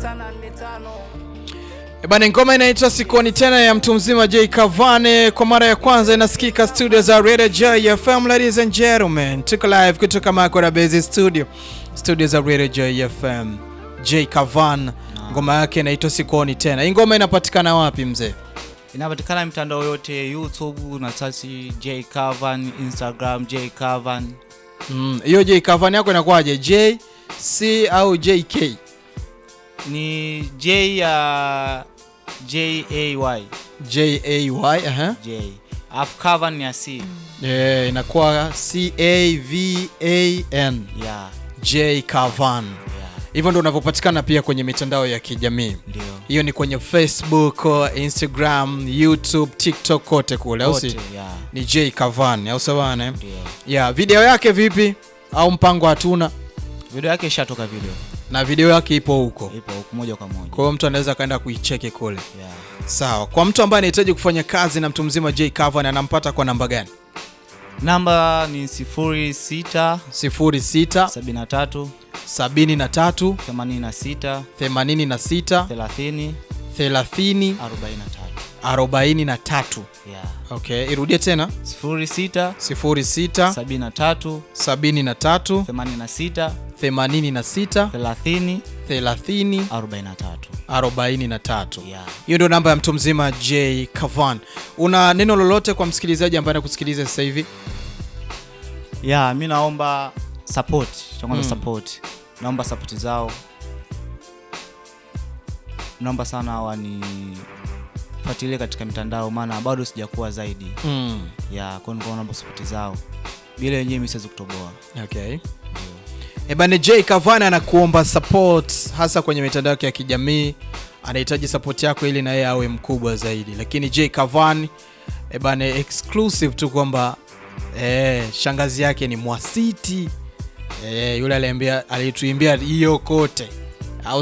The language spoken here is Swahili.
E bana, ngoma inaitwa Sikuoni Tena ya mtu mzima J Cavani, kwa mara ya kwanza inasikika studio za Radio J FM. Ladies and gentlemen, tuko live kutoka Makora Base Studio, studio za Radio J FM. J Cavan, ngoma yake inaitwa Sikuoni Tena. Hii ngoma inapatikana wapi mzee? Inapatikana mitandao yote YouTube na search J Cavan, Instagram J Cavan. Mm, hiyo J Cavan yako inakuwaje? J C au JK? Ni J ya J A Y J A Y, aha. J. Alafu Cavan ya C. Eh, inakuwa C A V A N. Yeah, J Cavan. yeah. Hivyo ndo unavyopatikana pia kwenye mitandao ya kijamii. Ndio. Hiyo ni kwenye Facebook, Instagram, YouTube, TikTok kote kule, au si? Wote, yeah. Ni J Cavan, au sawa ne? Ndio. Yeah, video yake vipi? Au mpango hatuna? Video yake ishatoka video. Na video yake ipo huko. Ipo huku moja kwa moja. Kwa hiyo mtu anaweza kaenda kuicheki kule. Yeah. Sawa. Kwa mtu ambaye anahitaji kufanya kazi na mtu mzima J Cavan anampata kwa namba gani? Namba ni 06 06 73 73 86 86 30 30 43. 43. Yeah. Okay, irudie tena 06 06 73 73 86 86 30 30 43. 43. Yeah. Hiyo ndio namba ya mtu mzima J Cavan. Una neno lolote kwa msikilizaji ambaye anakusikiliza sasa hivi? Yeah, mi naomba support. Cha kwanza Mm. support. Naomba support zao. Naomba sana wanifuatilie katika mitandao maana bado sijakuwa zaidi. Mm. Yeah, kwa hiyo naomba support zao. Bila wenyewe mimi siwezi kutoboa. Okay. Ebane J Cavan anakuomba support hasa kwenye mitandao yake ya kijamii. Anahitaji support yako ili na yeye awe mkubwa zaidi. Lakini J Cavan ebane exclusive tu kwamba eh, shangazi yake ni Mwasiti. Eh, yule aliambia alituimbia hiyo kote.